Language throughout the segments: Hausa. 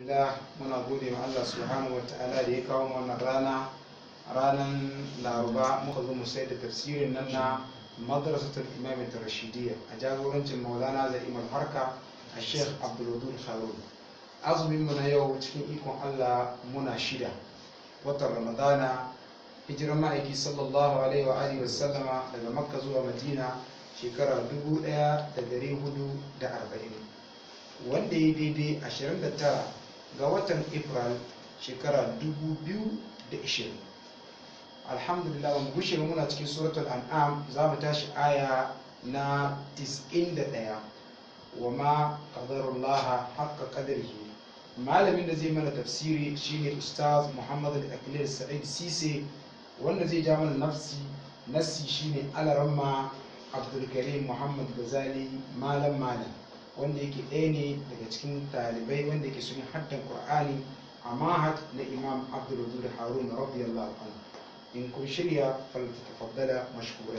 alhamdulillah muna gode ma Allah subhanahu wa ta'ala da ya kawo mu wannan rana ranar laruba muka zo mu sai da tafsirin nan na madrasatul imam rashidiyya a jagorancin maulana za'im harka a sheikh abdulwadud harun azumin mu na yau cikin ikon Allah muna shida watan ramadana hijiran ma'aiki sallallahu alaihi wa alihi wa sallama daga makka zuwa madina shekara 1440 wanda ya daidai 29 ga watan april shekara 2020 alhamdulillah ba mu gushe muna cikin suratul an'am za mu tashi aya na 91 wa ma qadarullaha haqqa qadarihi malamin da zai mana tafsiri shine ustaz muhammad al-aklir sa'id sise wanda zai ja mana nafsi nassi shine alaramma abdulkarim muhammad gazali malam malam wanda yake ɗaya ne daga cikin talibai wanda yake sun haddan qur'ani a mahad na imam abdulwadud harun radiyallahu anhu in kun shirya faltafaddala mashkurai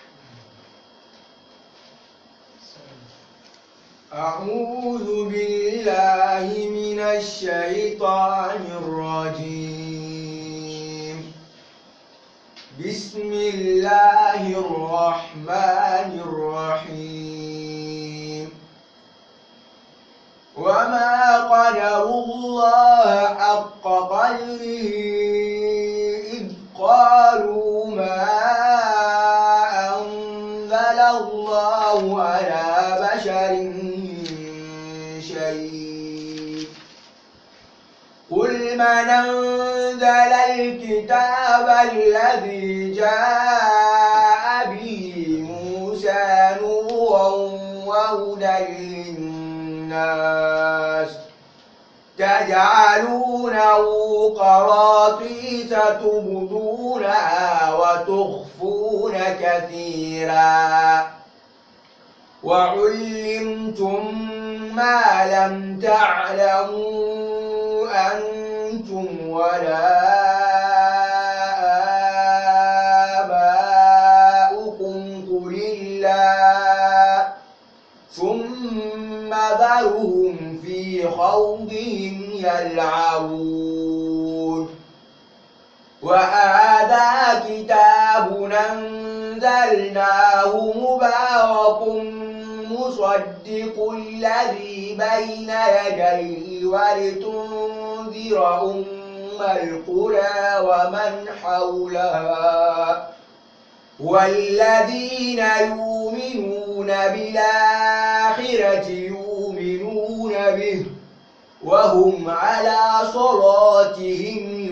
أعوذ بالله من الشيطان الرجيم بسم الله الرحمن الرحيم وما قدر الله حق قدره إذ قالوا ما أنزل الله على بشر من شيء قل من أنزل الكتاب الذي جاء به موسى نورا وهدى للناس تجعلونه قراطيس تبدونها وتخفون كثيرا وعلمتم ما لم تعلموا أنتم ولا آباؤكم قل الله ثم ذرهم في خوضهم يلعبون وهذا كتاب أنزلناه مبارك مصدق الذي بين يديه ولتنذر أم القرى ومن حولها والذين يؤمنون بالآخرة يؤمنون به وهم على صلاتهم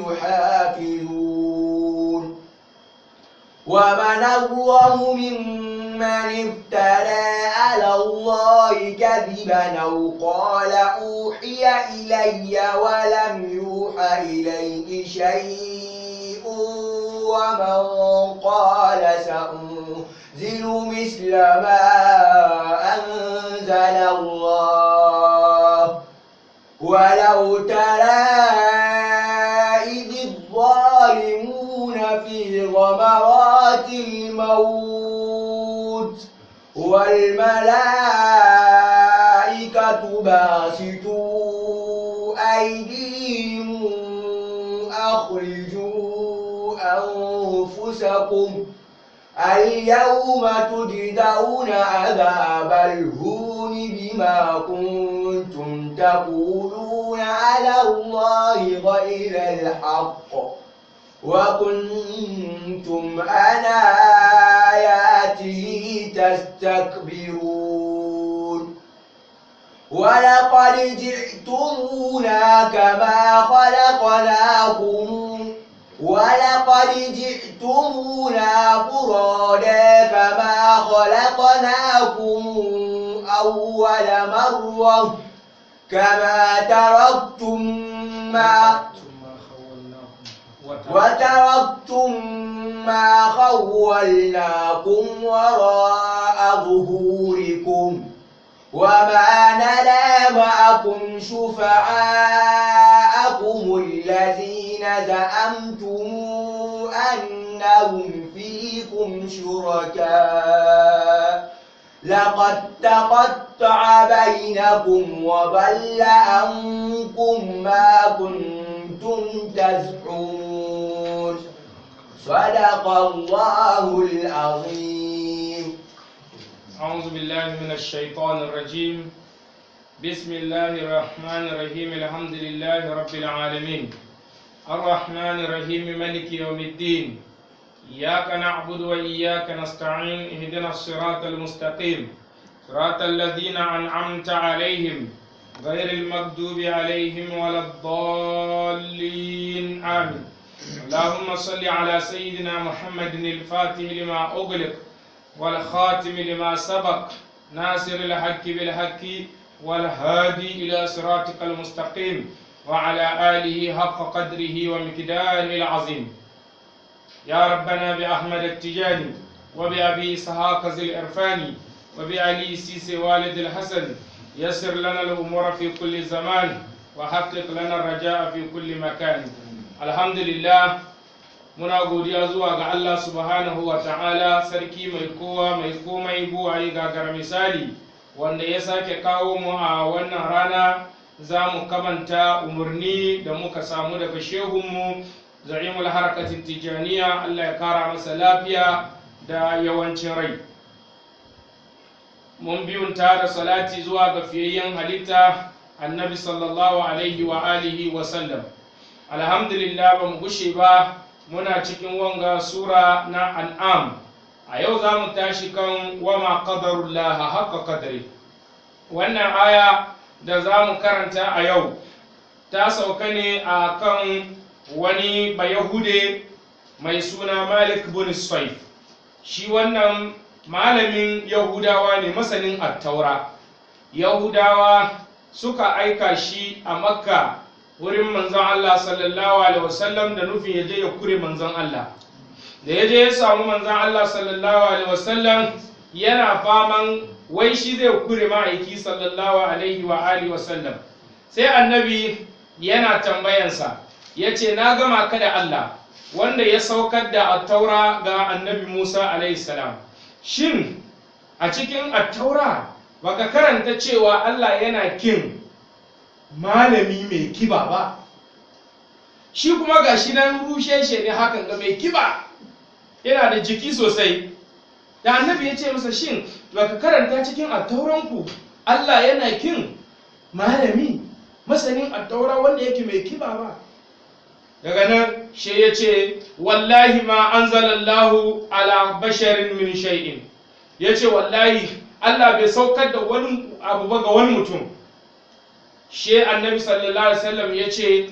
يحافظون ومن أظلم ممن افترى على الله كذبا أو قال أوحي إلي ولم يوحى إليه شيء ومن قال سأنزل مثل ما أنزل الله ولو ترى إذ الظالمون في غمرات الموت والملائكة باسطوا أيديهم أخرجوا أنفسكم اليوم تجدون عذاب الهون بما كنتم تقولون على الله غير الحق وكنتم عن آياته تستكبرون ولقد جئتمونا كما خلقناكم ولقد جئتمونا فرادا كما خلقناكم أول مرة كما تركتم ما وتركتم ما خولناكم وراء ظهوركم وما نرى معكم شفعاءكم الذين زعمتم أنهم فيكم شركاء لقد تقطع وقطع بينكم وضل عنكم ما كنتم تزعمون صدق الله العظيم أعوذ بالله من الشيطان الرجيم بسم الله الرحمن الرحيم الحمد لله رب العالمين الرحمن الرحيم ملك يوم الدين إياك نعبد وإياك نستعين اهدنا الصراط المستقيم صراط الذين أنعمت عليهم غير المغضوب عليهم ولا الضالين آمين اللهم صل على سيدنا محمد الفاتح لما أغلق والخاتم لما سبق ناصر الحق بالحق والهادي إلى صراطك المستقيم وعلى آله حق قدره ومقداره العظيم يا ربنا بأحمد التجاني وبأبي إسحاق ذي الإرفاني وبعلي سيسي والد الحسن يسر لنا الأمور في كل زمان وحقق لنا الرجاء في كل مكان الحمد لله muna godiya zuwa ga Allah subhanahu wa ta'ala sarki mai kowa mai komai buwaye gagara misali wanda ya sake kawo mu a wannan rana za mu kamanta umarni da muka samu daga shehunmu za'imul harkatin tijaniya Allah ya kara masa lafiya da yawancin rai mun biyunta da salati zuwa ga fiyayyen halitta annabi sallallahu alaihi wa alihi wa sallam alhamdulillah ba mu gushe ba muna cikin wanga sura na an'am a yau za mu tashi kan wama qadarullah haqqa qadri wannan aya da za mu karanta a yau ta sauka ne a kan wani bayahude mai suna malik bin saif shi wannan malamin yahudawa ne masanin attaura yahudawa suka aika shi a makka wurin manzon Allah sallallahu alaihi wasallam da nufin ya je ya kure manzon Allah da ya je ya samu manzon Allah sallallahu alaihi wasallam yana faman wai shi zai kure ma'aiki sallallahu alaihi wa alihi wasallam sai annabi yana tambayansa ya ce na gama ka da Allah wanda ya saukar da attaura ga annabi Musa alaihi salam shin a cikin attaura baka karanta cewa Allah yana kin malami mai kiba ba shi kuma ga shi nan rushe shi ne hakan ga mai kiba yana da jiki sosai da annabi ya ce masa shin baka karanta cikin attauranku Allah yana kin malami masanin attaura wanda yake mai kiba ba daga nan shi ya ce wallahi ma anzalallahu ala basharin min shay'in ya ce wallahi Allah bai saukar da wani abu ba ga wani mutum she annabi sallallahu alaihi wasallam ya ce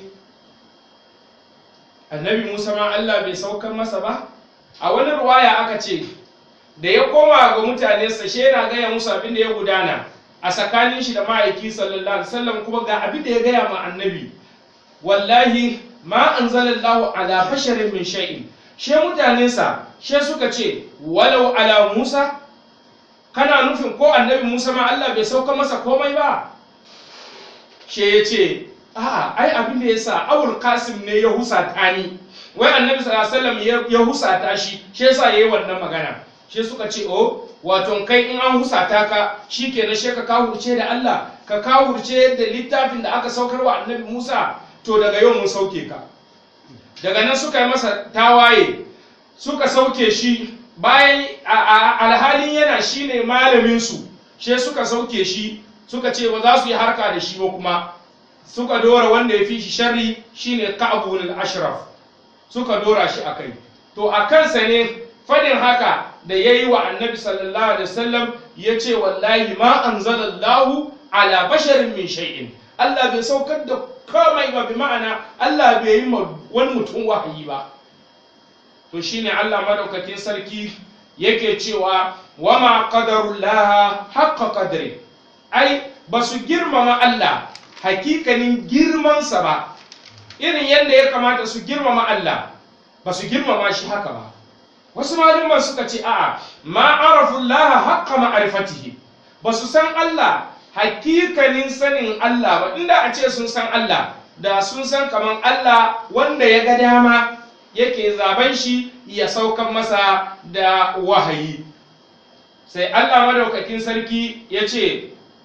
annabi musa ma allah bai saukar masa ba a wani ruwaya aka ce da ya koma ga mutanensa she yana gaya musu abin da ya gudana a tsakanin shi da ma'aiki sallallahu alaihi wasallam kuma ga abin da ya gaya ma annabi wallahi ma anzalallahu ala basharin min shay'in she mutanensa she suka ce walau ala musa kana nufin ko annabi musa ma allah bai sauka masa komai ba she ya ce a'a ai abin da ya sa awul kasim ne ya husata ni wai annabi sallallahu alaihi wasallam ya husata shi shi yasa yayi wannan magana shi suka ce o wato kai in an husata ka shikenan she ka kawurce da Allah ka kawurce da littafin da aka saukar wa annabi Musa to daga yau mun sauke ka daga nan suka yi masa tawaye suka sauke shi bayan alhalin yana shine malamin su she suka sauke shi suka ce ba za su yi harka da shi ba kuma suka dora wanda ya fi shi sharri shine ka'abun al-ashraf suka dora shi akai to a kansa ne fadin haka da yayi wa annabi sallallahu alaihi wasallam yace wallahi ma anzalallahu ala basharin min shay'in Allah bai saukar da komai ba bi ma'ana Allah bai yi wani mutum wahayi ba to shine Allah madaukakin sarki yake cewa wama qadarullaha haqqa qadri ai ba su girmama Allah hakikanin girmansa ba irin yadda ya kamata su girmama Allah ba su girmama shi haka ba wasu malaman suka ce a'a ma arafullaha haqqa ma'rifatihi ba su san Allah hakikanin sanin Allah ba inda a ce sun san Allah da sun san kaman Allah wanda ya ga dama yake zaben shi ya saukan masa da wahayi sai Allah madaukakin sarki ya ce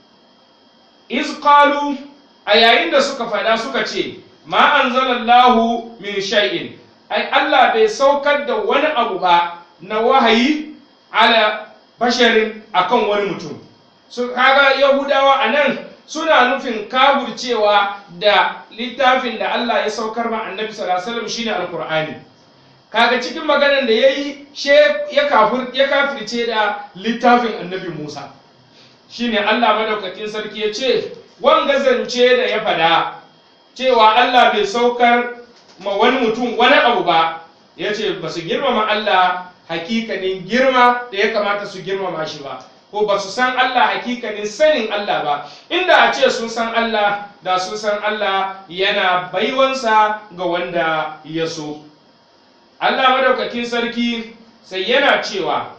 iz qalu a yayin da suka fada suka ce ma anzalallahu min shay'in ai Allah bai saukar da wani abu ba na wahayi ala basharin akan wani mutum su kaga yahudawa anan suna nufin kaburcewa da littafin da Allah ya saukar ma annabi sallallahu alaihi wasallam shine alqur'ani kaga cikin maganar da yayi she ya kafir ya kafirce da littafin annabi Musa shine Allah madaukakin sarki ya ce wanga zance da ya fada cewa Allah bai saukar ma wani mutum wani abu ba ya ce ba su girmama Allah hakikanin girma da ya kamata su girmama shi ba ko ba su san Allah hakikanin sanin Allah ba inda a ce sun san Allah da sun san Allah yana baiwansa ga wanda ya so Allah madaukakin sarki sai yana cewa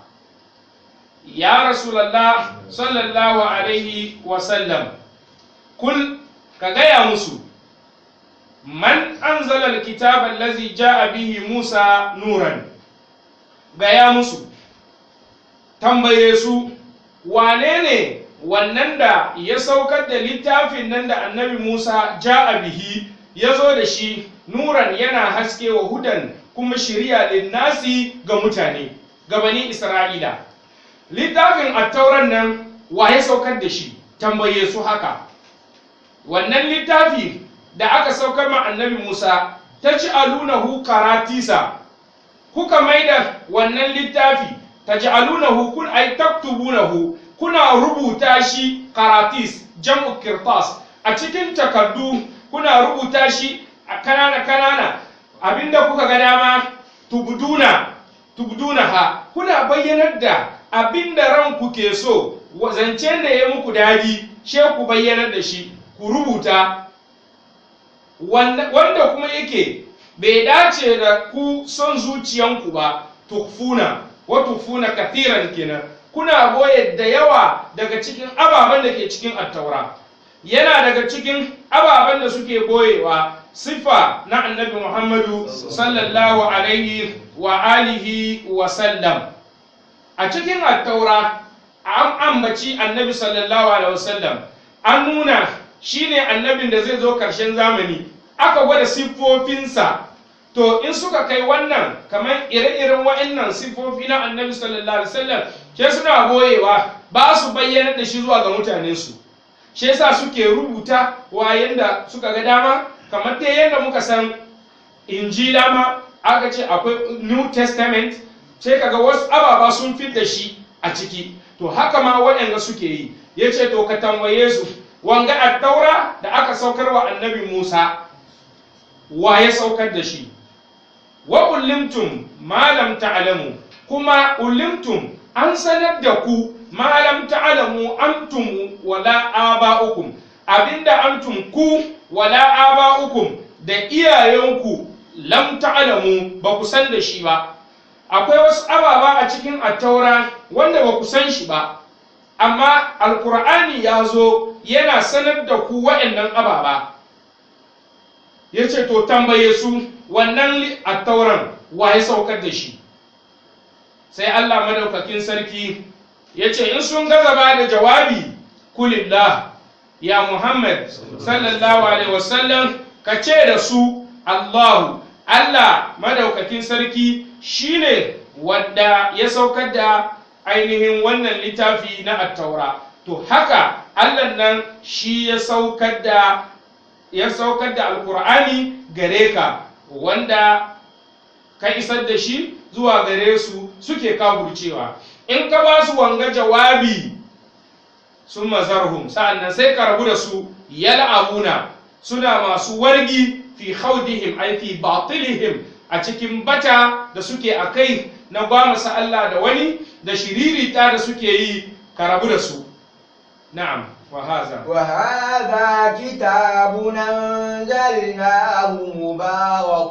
ya rasulallah sallallahu alaihi wasallam kul ka gaya musu man anzala alkitaba allazi ja'a bihi musa nuran gaya musu tambaye su wane ne wannan da ya saukar da littafin nan da annabi musa ja'a bihi ya zo da shi nuran yana haske wa hudan kuma shirya linnasi ga mutane ga bani isra'ila littafin attauran nan wa ya saukar da shi tambaye su haka wannan littafi da aka saukar ma annabi musa ta ci alunahu karatisa kuka maida wannan littafi ta ci alunahu kun ai taktubunahu kuna rubuta shi karatis jam'u kirtas a cikin takardu kuna rubuta shi a kanana kanana abinda kuka ga dama tubduna tubduna ha kuna bayyanar da abinda ranku ke so zancen da ya muku dadi she ku bayyanar da shi ku rubuta wanda kuma yake bai dace da ku son zuciyanku ba tukfuna wa tukfuna kathiran kenan kuna boye da yawa daga cikin ababen da ke cikin attaura yana daga cikin ababen da suke boyewa sifa na annabi muhammadu sallallahu alaihi wa alihi wa sallam a cikin attaura an ambaci annabi sallallahu alaihi wasallam an nuna shine annabin da zai zo karshen zamani aka gwada siffofinsa to in suka kai wannan kamar ire-iren wa'annan siffofi na annabi sallallahu alaihi wasallam ke suna boyewa ba su bayyana da shi zuwa ga mutanensu shi yasa suke rubuta wa yanda suka ga dama kamar ta yadda muka san injila ma aka ce akwai new testament sai kaga wasu ababa sun fit da shi a ciki to haka ma waɗanda suke yi ya ce to ka tambaye su wanga attaura da aka saukar wa annabi musa wa ya saukar da shi wa ulimtum ma lam ta'lamu kuma ulimtum an sanar da ku ma lam ta'lamu antum wala aba'ukum abinda antum ku wala aba'ukum da iyayenku lam ta'lamu ba ku san da shi ba akwai wasu ababa a cikin attaura wanda ba ku san shi ba amma alkur'ani ya zo yana sanar da ku waɗannan ababa ya ce to tambaye su wannan attauran wa ya saukar da shi sai allah madaukakin sarki ya ce in sun gaza ba da jawabi kulillah ya muhammad sallallahu alaihi wasallam ka ce da su allahu allah madaukakin sarki shine wadda ya saukar da ainihin wannan littafi na attaura to haka allah nan shi ya saukar da ya saukar da alkur'ani gare ka wanda ka isar da shi zuwa gare su suke kaburcewa in ka ba su wanga jawabi sun mazarhum sa'annan sai ka rabu da su yal'abuna suna masu wargi fi khawdihim ay fi batilihim a cikin bata da suke a kai na gwamasa Allah da wani da shiririta da suke yi ka rabu da su na'am wa haza وهذا كتاب أنزلناه مبارك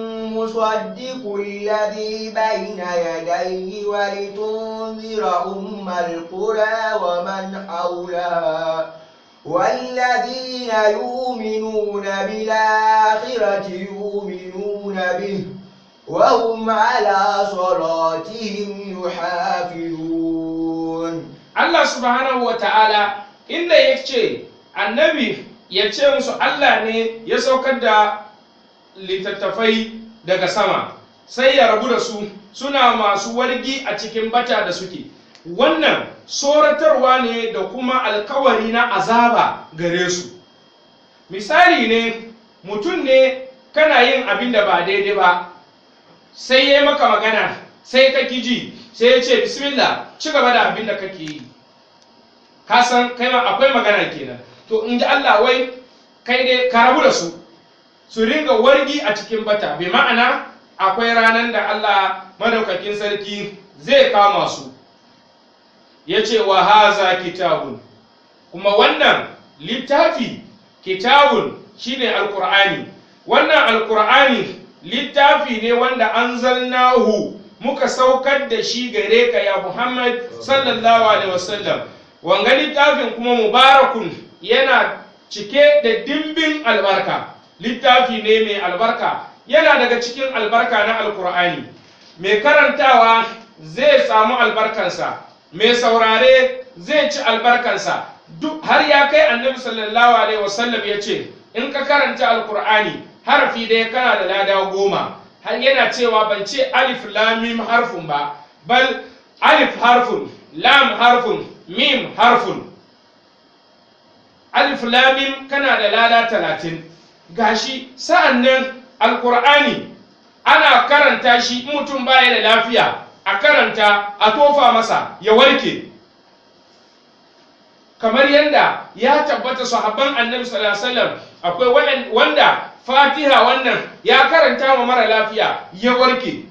مصدق الذي بين يديه ولتنذر أم القرى ومن حولها والذين يؤمنون بالآخرة يؤمنون به وهم على صلاتهم يحافظون Allah subhanahu wa ta'ala inda ya ce annabi ya ce musu Allah ne ya saukar da littattafai daga sama sai ya rabu da su suna masu wargi a cikin bata da suke wannan soratarwa ne da kuma alkawari na azaba gare su misali ne mutum ne kana yin abin da ba daidai ba sai ya yi maka magana sai ka ji sai ya ce bismillah ci gaba da abin da kake yi ka san kai ma akwai magana kenan to in ji Allah wai kai dai ka rabu da su su ringa wargi a cikin bata bai ma'ana akwai ranar da Allah madaukakin sarki zai kama su ya ce wa haza kitabun kuma wannan littafi kitabun shine alkur'ani wannan alkur'ani littafi ne wanda an zalnahu muka saukar da shi gare ka ya muhammad sallallahu alaihi wasallam wanga littafin kuma mubarakun yana cike da dimbin albarka littafi ne mai albarka yana daga cikin albarka na alkur'ani mai karantawa zai samu albarkansa mai saurare zai ci albarkansa duk har ya kai annabi sallallahu alaihi wasallam ya ce in ka karanta alkur'ani harafi ɗaya kana da lada goma har yana cewa ban ce alif lam mim harfun ba bal alif harfun lam harfun mim harfun alif lam mim kana da lada talatin gashi sa'an nan alkur'ani ana karanta shi mutum baya da lafiya a karanta a tofa masa ya warke kamar yadda ya tabbata sahabban annabi sallallahu alaihi wasallam akwai wanda fatiha wannan ya karanta ma mara lafiya ya warke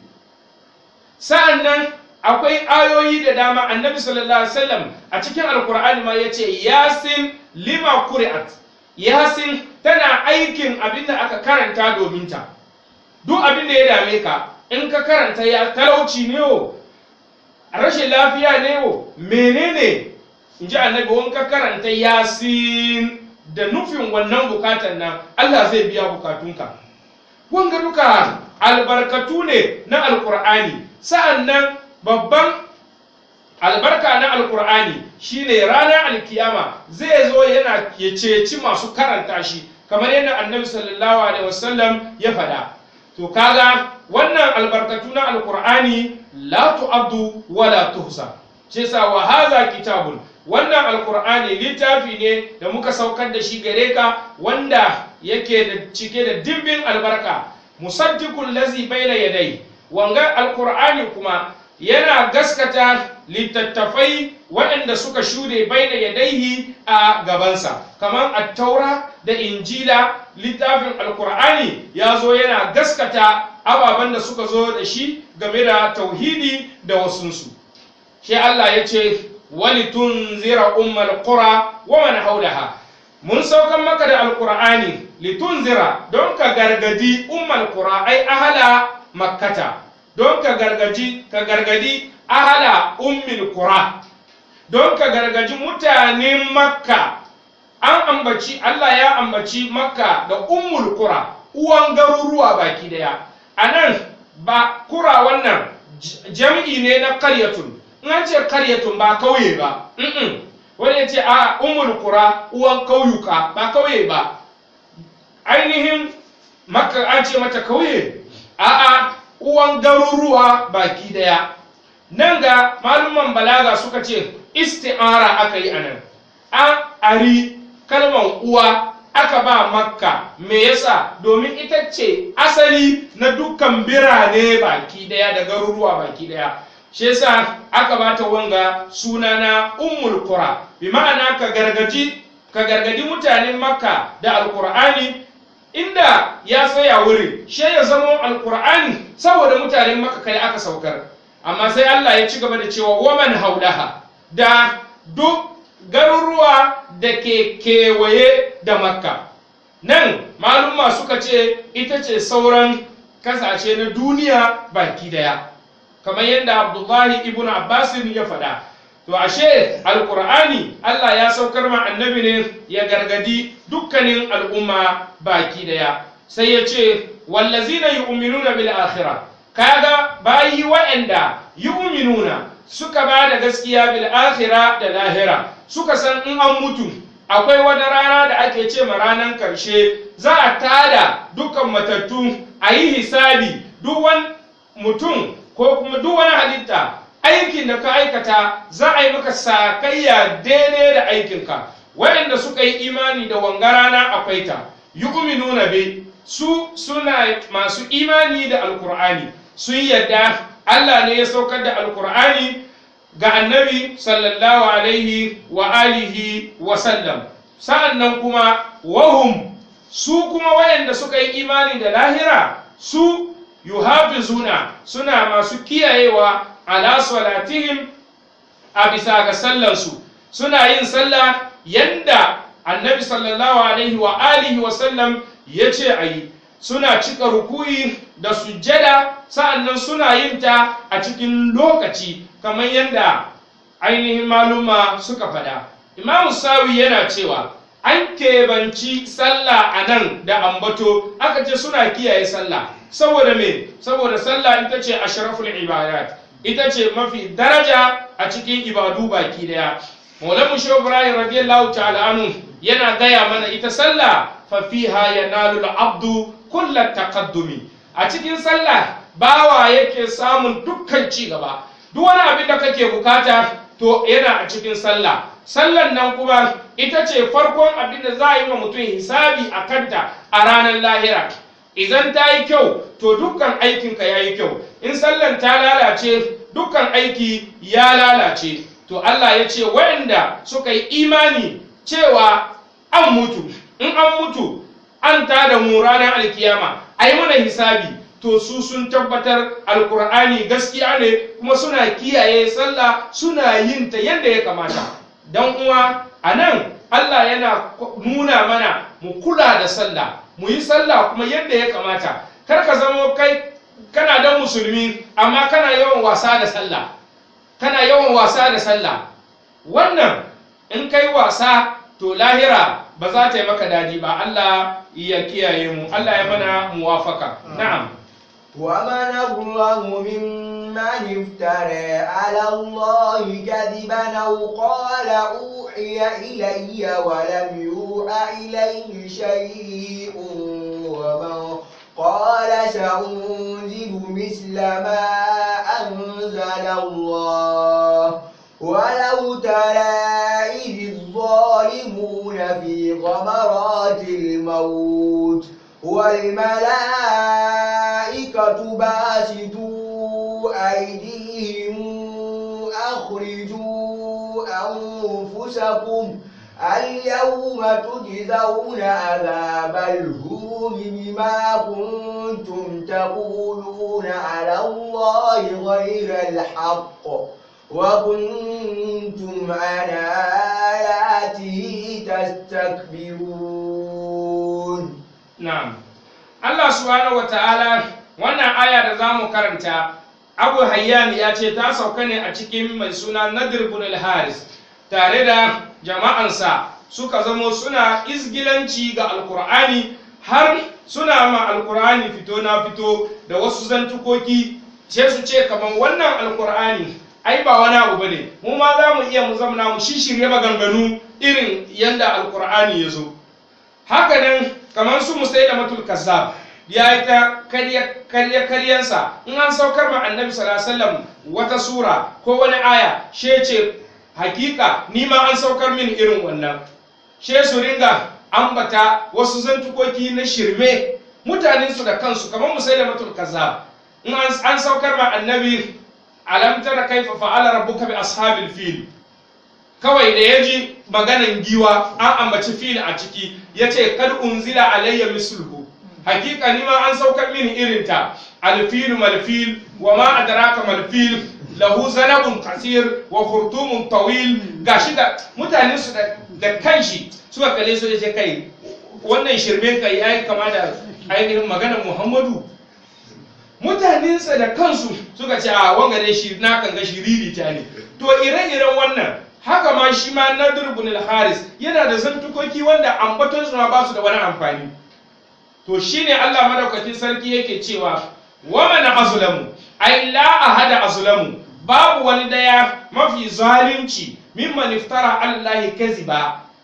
sa'an nan akwai ayoyi da dama annabi sallallahu alaihi wasallam a cikin alkur'ani ma yace yasin lima kuri'at yasin tana aikin abin da aka karanta domin ta duk abin da ya dame ka in ka karanta ya talauci ne o rashin lafiya ne o menene in ji annabi wani ka karanta yasin da nufin wannan bukatan nan Allah zai biya bukatunka wanga duka albarkatu ne na alkur'ani sa'an nan babban albarka na alkur'ani shine ranar alkiyama zai zo yana ya ceci masu karanta shi kamar yadda annabi sallallahu alaihi wasallam ya faɗa to kaga wannan albarkatu na alkur'ani la tu'addu wa la tuhsa shi yasa wa haza kitabun wannan alkur'ani littafi ne da muka saukar da shi gare ka wanda yake da cike da dimbin albarka musaddiqul lazi baina yadai wanga alkur'ani kuma yana gaskata littattafai waɗanda suka shude baina yadaihi a gabansa kamar attaura da injila littafin alkur'ani ya zo yana gaskata ababen da suka zo da shi game da tauhidi da wasunsu shi Allah ya ce wali tunzira ummal qura wa man haulaha mun saukan maka da alkur'ani litunzira don ka gargadi ummal qura ai ahala makkata don ka gargaji ka gargadi ahala ummil qura don ka gargaji mutanen makka an ambaci Allah ya ambaci makka da ummul qura uwan garuruwa baki daya anan ba kura wannan jam'i ne na qaryatun in an ce qaryatun ba kauye ba wani ya ce a ummul qura uwan kauyuka ba kauye ba ainihin makka an ce mata kauye a'a uwan garuruwa baki daya nan ga maluman balaga suka ce isti'ara aka yi anan an ari kalman uwa aka ba makka me yasa domin ita ce asali na dukkan birane baki daya da garuruwa baki daya shi yasa aka bata wanga suna na ummul qura bi ma'ana ka gargaji ka gargadi mutanen makka da alqur'ani inda ya tsaya wurin shi ya zamo alqur'ani saboda mutanen makka kai aka saukar amma sai Allah ya ci gaba da cewa waman haulaha da duk garuruwa da ke kewaye da makka nan malumma suka ce ita ce sauran kasashe na duniya baki daya kamar yadda abdullahi ibn abbasin ya faɗa to ashe alkur'ani allah ya saukar ma annabi ne ya gargadi dukkanin al'umma baki daya sai ya ce wallazina yu'minuna bil akhirah kaga bayi wa'anda yu'minuna suka ba da gaskiya bil akhira da lahira suka san in an mutu akwai wani rana da ake ce ma ranar karshe za a tada dukkan matattu a yi hisabi duk wani mutum ko kuma duk wani halitta aikin da ka aikata za a yi maka sakayya daidai da aikinka waɗanda suka yi imani da wanga rana akwai ta yu'minuna bi su suna masu imani da alkur'ani sun yadda Allah ne ya saukar da alkur'ani ga annabi sallallahu alaihi wa alihi wa sallam sa'annan kuma wahum su kuma wayanda suka yi imani da lahira su yuhafizuna suna masu kiyayewa ala salatihim a bisa ga sallansu suna yin sallah yanda annabi sallallahu alaihi wa alihi wa sallam ya ce a yi suna cika rukuyi da sujjada sa'annan suna yin ta a cikin lokaci kamar yadda ainihin maluma suka faɗa imamu sawi yana cewa an kebanci sallah a nan da ambato aka ce suna kiyaye sallah saboda me saboda sallah ita ce ashraful ibadat ita ce mafi daraja a cikin ibadu baki daya maulamu shehu ibrahim radiyallahu ta'ala anhu yana gaya mana ita sallah fa fiha yanalu al-abdu kullat taqaddumi a cikin sallah bawa yake samun dukkan ci gaba duk wani abin da kake bukata to yana a cikin sallah sallan nan kuma ita ce farkon abin da za a yi wa mutum hisabi a kanta a ranar lahira idan ta yi kyau to dukkan aikinka ya yi kyau in sallan ta lalace dukkan aiki ya lalace to Allah ya ce waɗanda suka yi imani cewa an mutu in an mutu an tada mu ranar alkiyama a yi mana hisabi to su sun tabbatar alkur'ani gaskiya ne kuma suna kiyaye sallah suna yin ta yadda ya kamata dan uwa a nan Allah yana nuna mana mu kula da sallah mu yi sallah kuma yadda ya kamata kar ka zamo kai kana dan musulmi amma kana yawan wasa da sallah kana yawan wasa da sallah wannan in kai wasa to lahira ba za ta yi maka dadi ba Allah ya kiyaye mu Allah ya mana muwafaka na'am ومن أظلم ممن افترى على الله كذبا أو قال أوحي إلي ولم يوحى إليه شيء ومن قال سأنزل مثل ما أنزل الله ولو ترى إذ الظالمون في غمرات الموت والملائكة باسطوا أيديهم أخرجوا أنفسكم اليوم تجزون عذاب الهون بما كنتم تقولون على الله غير الحق وكنتم عن آياته تستكبرون Na'am. Allah subhanahu wa ta'ala wannan aya da za mu karanta, Abu Hayyan ya ce ta sauka ne a cikin mai suna Nadir bin al-Haris tare da jama'ansa suka zamo suna izgilanci ga Alkur'ani har suna ma Alkur'ani fito na fito da wasu zantukoki sai su ce kamar wannan Alkur'ani ai ba wani abu bane mu ma za mu iya mu zamana mu shishirye maganganu irin yanda Alkur'ani ya zo. haka nan kamar su musai da matul kazzab ya yi ta karya karyansa in an saukar ma annabi sallallahu alaihi wasallam wata sura ko wani aya she ce hakika ni ma an saukar min irin wannan she su ringa ambata wasu zantukoki na shirme mutanen su da kansu kamar musai da matul kazzab in an saukar ma annabi alam tara kaifa fa'ala rabbuka bi ashabil fil kawai da ya ji maganan giwa an ambaci fil a ciki ya ce kad unzila alayya misluhu hakika ni ma an saukar mini irinta alfilu malfil wa ma adraka malfil lahu zanabun kasir wa khurtumun tawil gashi da mutane su da kanshi suka kale su ce kai wannan shirme kai yayi kama da ainihin maganar muhammadu mutanensa da kansu suka ce a wanga dai shi na kan ga shiriri ta ne to ire-iren wannan haka ma shi ma nadir ibn al-haris yana da zantukoki wanda ambaton su ma ba su da wani amfani to shine Allah madaukakin sarki yake cewa wa man azlamu ay la ahada azlamu babu wani daya mafi zalunci mimman iftara Allah kaziba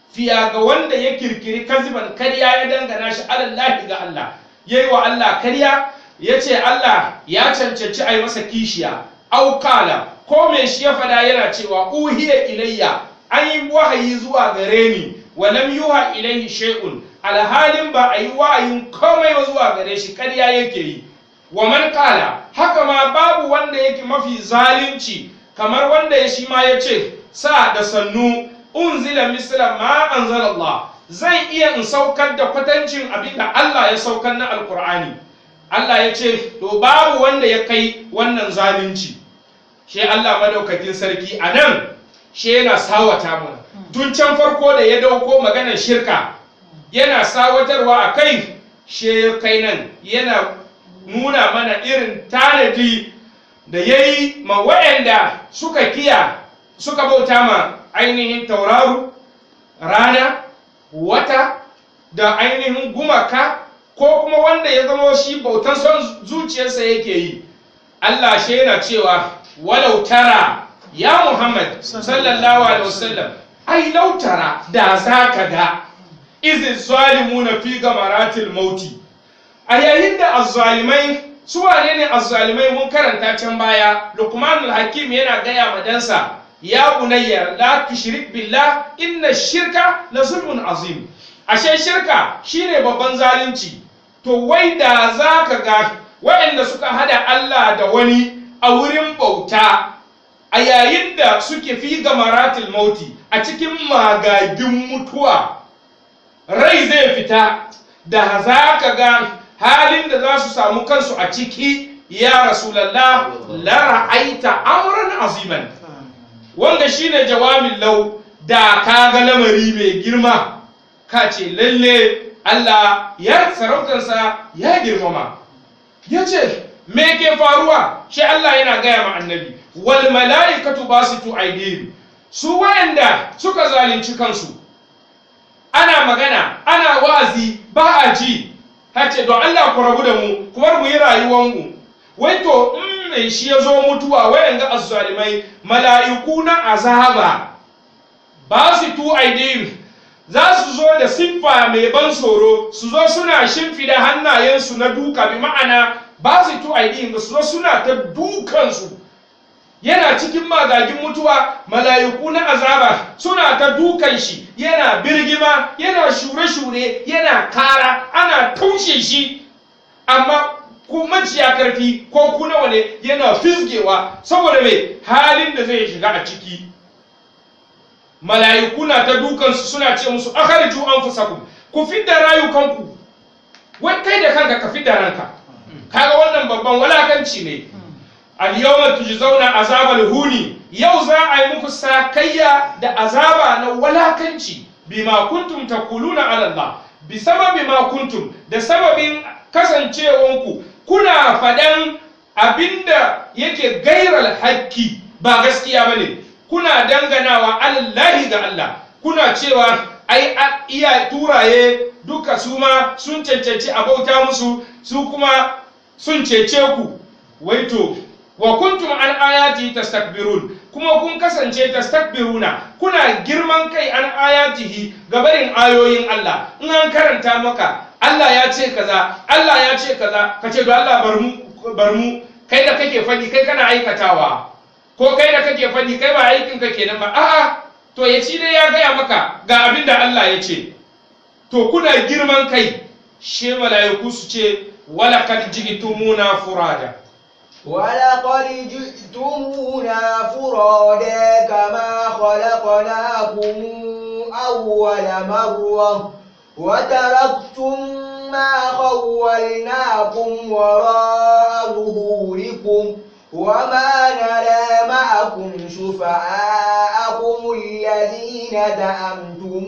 fiya ga wanda ya kirkiri kaziban karya ya dangana shi alallahi ga Allah yayi wa Allah karya ya ce Allah ya cancanci a yi masa kishiya aukala ko mai shi ya fada yana cewa uhiya ilayya an yi wahayi zuwa gare ni wa lam yuha ilayhi shay'un alhalin ba a yi wahayin komai ba zuwa gare shi karya yake yi wa man kala haka ma babu wanda yake mafi zalunci kamar wanda ya shi ma ya ce sa da sannu unzila misla ma anzalallah zai iya in saukar da kwatancin abin da Allah ya saukar na alkur'ani Allah ya ce to babu wanda ya kai wannan zalunci shi Allah madaukakin sarki a nan shi yana sawata mana tun can farko da ya dauko maganar shirka yana sawatarwa a kai shi kai nan yana nuna mana irin tanadi da ya yi ma waɗanda suka kiya suka bauta ma ainihin tauraru rana wata da ainihin gumaka ko kuma wanda ya zama shi bautan son zuciyarsa yake yi Allah shi yana cewa walau tara ya Muhammad sallallahu alaihi wasallam ai lautara da za ka ga izin zalimuna fi gamaratil mauti a yayin da azzalimai su wane ne azzalimai mun karanta can baya Luqmanul Hakim yana gaya ma dansa ya bunayya la tushrik billah inna shirka la zulmun azim ashe shirka shine babban zalunci to wai da za ka ga waɗanda suka hada Allah da wani a wurin bauta a yayin da suke fi gamaratul mauti a cikin magagin mutuwa rai zai fita da za ka ga halin da za su samu kansu a ciki ya rasulallah la ra'aita amran aziman wanda shine jawabin lau da ka ga lamari mai girma ka ce lalle Allah ya sarautarsa ya girmama ya ce me ke faruwa shi Allah yana gaya ma annabi wal mala'ikatu basitu aydihim su wayanda suka zalunci kansu ana magana ana wazi ba a ji hace don Allah ku rabu da mu kuma mu yi rayuwar mu wai to in mai shi ya zo mutuwa wayanda azzalimai mala'iku na azaba basitu aydihim za su zo da siffa mai ban tsoro su zo suna shimfida hannayensu na duka bi ma'ana ba su tu aidin su zo suna ta dukansu yana cikin magagin mutuwa mala'iku na azaba suna ta dukan shi yana birgima yana shure-shure yana kara ana taushe shi amma ku maciya karfi ko ku nawa ne yana fisgewa saboda mai halin da zai shiga a ciki mala'iku na ta dukansu suna ce musu akharju anfusakum ku fidda rayukanku wai kai da kanka ka fidda ranka kaga wannan babban walakanci ne al yawma tujzauna azabal huni yau za a yi muku sakayya da azaba na walakanci bima kuntum taquluna ala Allah bi sababi ma kuntum da sababin kasancewanku kuna fadan abinda yake gairal haƙƙi ba gaskiya bane kuna danganawa alallahi ga Allah kuna cewa ai iya turaye duka su ma sun cancanci a bauta musu su kuma sun cece ku waito wa kuntum an ayati tastakbirun kuma kun kasance tastakbiruna kuna girman kai an ayatihi gabarin ayoyin Allah in an karanta maka Allah ya ce kaza Allah ya ce kaza ka ce do Allah bar mu bar mu kai da kake fadi kai kana aikatawa ko kai da kake faɗi kai ba aikin ka kenan ba a'a to ya ci dai ya gaya maka ga abin da Allah ya ce to kuna girman kai she mala'iku su ce wala kad ji'tumuna furada ولقد جئتمونا فرادا كما خلقناكم أول مرة وتركتم ما خولناكم وراء ظهوركم وما نرى معكم شفعاءكم الذين زعمتم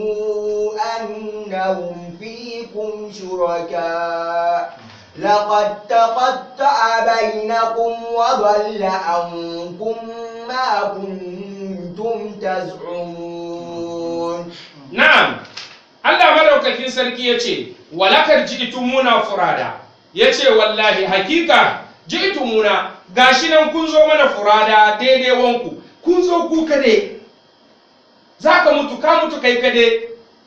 أنهم فيكم شركاء لقد تقطع بينكم وضل عنكم ما كنتم تزعمون na'am Allah madaukakin sarki yace walakar ji'tumuna furada yace wallahi hakika ji'tumuna gashi nan kun zo mana furada daidai wanku kun zo ku kade zaka mutu ka mutu kai kade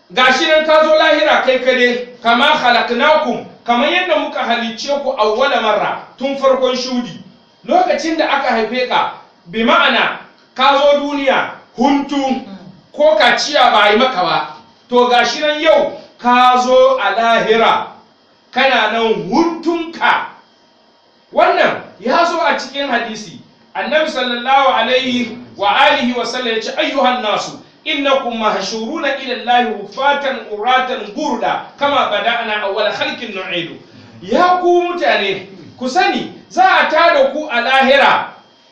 gashi nan ka zo lahira kai kade kama khalaqnakum kamar yadda muka halicce ku awwala marra tun farkon shudi lokacin da aka haife ka bi ma'ana ka zo duniya huntu ko kaciya ba a yi maka ba to gashi nan yau ka zo a lahira kana nan huntunka wannan ya zo a cikin hadisi annabi sallallahu alaihi wa alihi wa sallam ya ce ayyuhan nasu innakum mahshuruna ila allahi hufatan uratan gurda kama bada'na awwal khalqin nu'idu ya ku mutane ku sani za a tada ku a lahira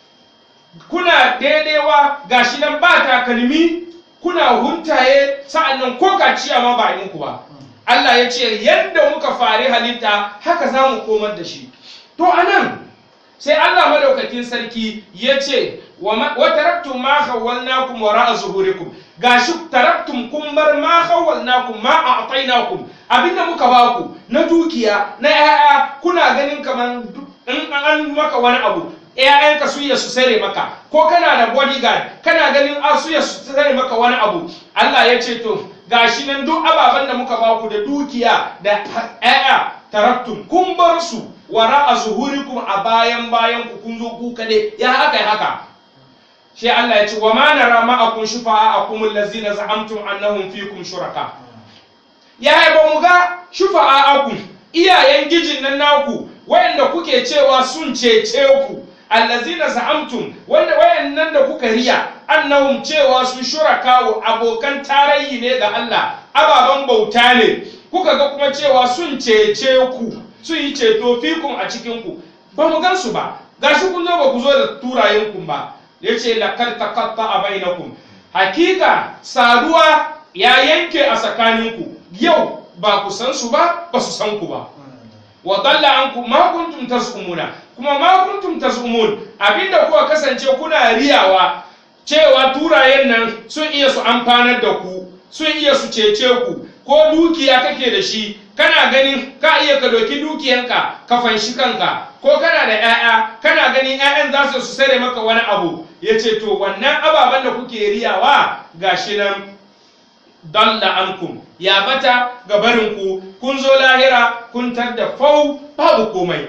kuna daidaiwa gashi nan ba takalmi kuna huntaye sa'annan ko kaciya ma ba ku ba Allah ya ce yadda muka fari halitta haka za mu komar da shi to anan sai Allah madaukakin sarki ya ce wa taraktum ma khawwalnakum wara'a zuhurikum gashi taraktum kun bar ma khawwalnakum ma a'tainakum abinda muka baku na dukiya na yaya kuna ganin kaman in an maka wani abu ‘ya'yanka su iya su sare maka ko kana da bodyguard kana ganin a su iya su sare maka wani abu Allah ya ce to gashi nan duk ababen da muka baku da dukiya da ‘ya'ya taraktum kun bar su wara a zuhurikum a bayan bayan ku kun zo ku kade ya haka ya haka sai Allah ya ce wa ma nara ma'akum shufa'akum allazina za'amtum annahum fikum shuraka ya ba mu ga shufa'akum iyayen gijin nan naku wayanda kuke cewa sun cece ku allazina za'amtum wanda wayannan da kuka riya annahum cewa su shuraka abokan tarayyi ne ga Allah ababan bauta ne kuka ga kuma cewa sun cece ku sun yi ceto fikun a cikin ku ba mu gan su ba gashi kun zo ba ku zo da turayen ku ba yace laqad taqatta a bainakum hakika saduwa ya yanke a tsakaninku yau ba ku san su ba ba su san ku ba wa dalla ankum ma kuntum tasumuna kuma ma kuntum tasumun abinda kuka kasance kuna riyawa cewa turayen nan sun iya su amfanar da ku sun iya su cece ku ko dukiya kake da shi kana ganin ka iya ka doki dukiyanka ka fanshi kanka ko kana da 'ya'ya kana ganin 'ya'yan za su sare maka wani abu ya ce to wannan ababen da kuke riyawa gashi nan dalla ankum ya bata ga barinku kun zo lahira kun da fau babu komai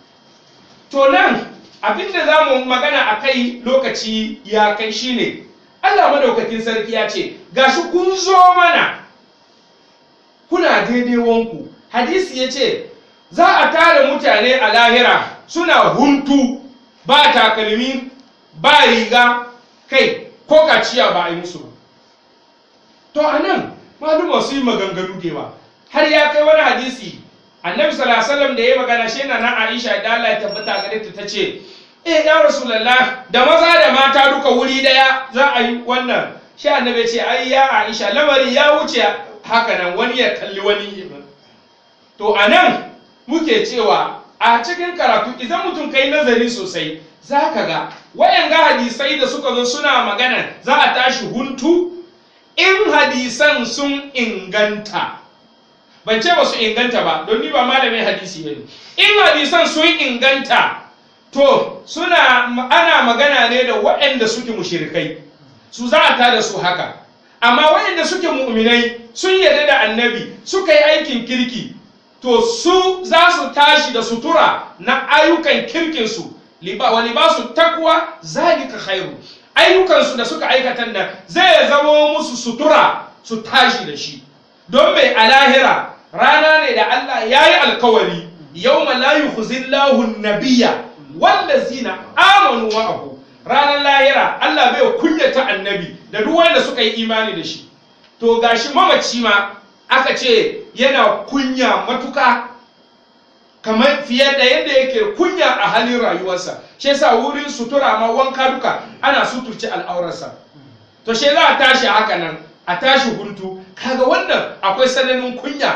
to nan abinda za mu magana a kai lokaci ya kai shine Allah madaukakin sarki ya ce gashi kun zo mana kuna daidai wanku hadisi ya ce za a tara mutane a lahira suna huntu ba takalmi ba riga kai ko kaciya ba a yi musu ba to a nan maluma su yi maganganu da yawa har ya kai wani hadisi annabi sallallahu alaihi da ya magana shi na nan aisha da Allah ya tabbata gare ta tace eh ya rasulullah da maza da mata duka wuri daya za a yi wannan shi annabi ce ai ya aisha lamari ya wuce haka nan wani ya kalli wani to a nan muke cewa a cikin karatu idan mutum kai nazari sosai za ka ga wayan ga hadisai da suka zo suna magana za a tashi huntu in hadisan sun inganta ban ce ba su inganta ba don ni ba malamin hadisi ba ne in hadisan sun inganta to suna ana magana ne da waɗanda suke mushirikai su za a tada su haka amma waɗanda suke mu'minai sun yarda da annabi suka yi aikin kirki to su za su tashi da sutura na ayyukan kirkinsu wa libasu takwa zalika khairu ayyukansu da suka aikata nan zai zama musu sutura su tashi da shi don mai a lahira rana ne da Allah ya yi alkawari yau la yukhzillahu nabiyya wallazina amanu ma'ahu ranar lahira Allah bai kunyata annabi da duk wanda suka yi imani da shi to gashi mamaci ma aka ce yana kunya matuka kamar fiye da yadda yake kunya a halin rayuwarsa shi yasa wurin sutura ma wanka duka ana suturce al'aurarsa to shi za a tashi haka nan a tashi huntu kaga wannan akwai sananin kunya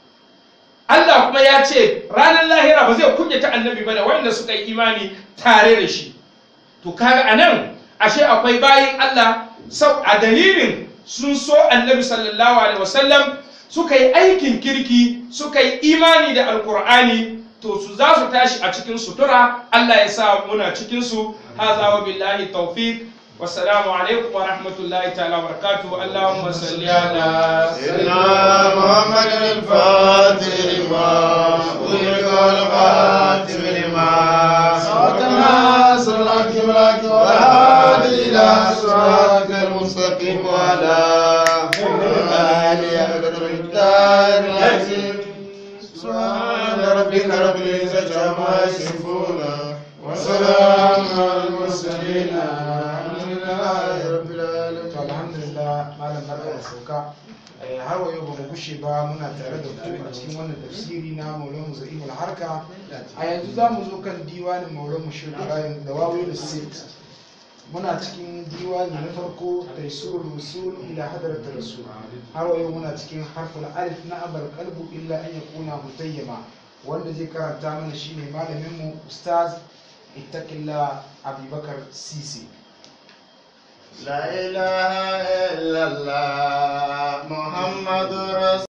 Allah kuma ya ce ranar lahira ba zai kunyata annabi ba da wanda suka yi imani tare da shi to kaga anan ashe akwai bayin Allah sau a dalilin sun so annabi sallallahu alaihi wasallam suka yi aikin kirki suka yi imani da alkur'ani to su za su tashi a cikin sutura Allah ya sa muna cikin su haza wa billahi tawfiq wassalamu alaikum wa rahmatullahi ta'ala wa barakatuh allahumma salli ala سيدنا محمد الفاتح لما أغلق والخاتم لما سبقنا صراط الحق والهادي إلى صراط المستقيم وعلى آله قدر الدار العظيم سبحان ربك رب العزة عما يصفون وسلام على المرسلين الحمد لله رب العالمين to alhamdulillah malam barka da sauka Eh, har wa yau ba mu gushe ba muna tare da ku a cikin wannan tafsiri na maulana za'imul harka a yanzu za mu zo kan diwanin maulana shi ibrahim da wawi da sit muna cikin diwani na farko taisur rusul ila hadrat rasul har wa yau muna cikin harful alif na abal qalbu illa an yakuna mutayyama wanda zai karanta mana shine malamin mu ustaz ittaqillah abubakar sisi لا إله إلا الله محمد رسول